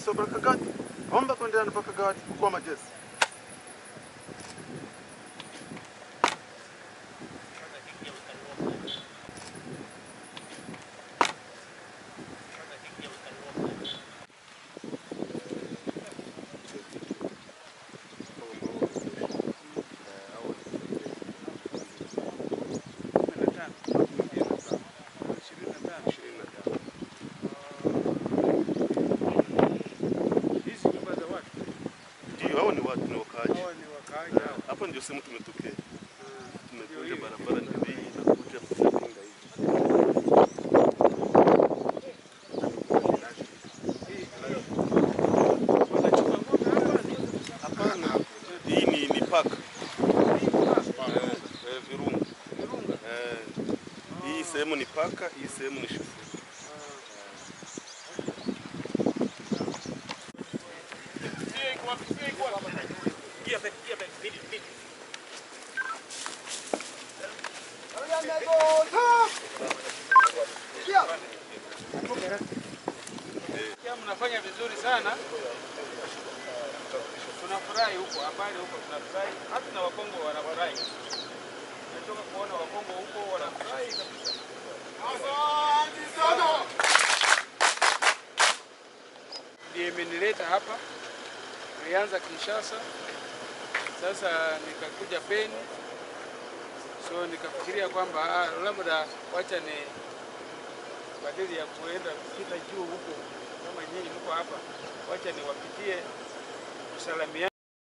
Rais wa Bakagati aomba kuendelea na Bakagati mkuu wa majeshi. Hizi nyumba za watu Ndio, hao ni watu, ni wakaaji. hawa ni wakaaji hao. Hapa ndio sehemu tumetokea, Ndio tumekuja hivi. barabara ndio hii inakuja kufunga hivi. Wanachunga ng'ombe hapa ni Hapana, hii ni ni paka hapa. eh, eh, virunga Virunga. eh, hii sehemu ni paka, hii sehemu ni shufu. Pia mnafanya vizuri sana. Tunafurahi huko, habari huko tunafurahi. Hata na Wakongo wanafurahi. Natoka kuona Wakongo huko wanafurahi kabisa. Ndiye imenileta hapa. Nilianza Kinshasa, sasa nikakuja Beni, so nikafikiria kwamba ah, labda wacha ni badili ya kuenda kupita juu huko kama nyinyi mko hapa, wacha niwapitie kusalamia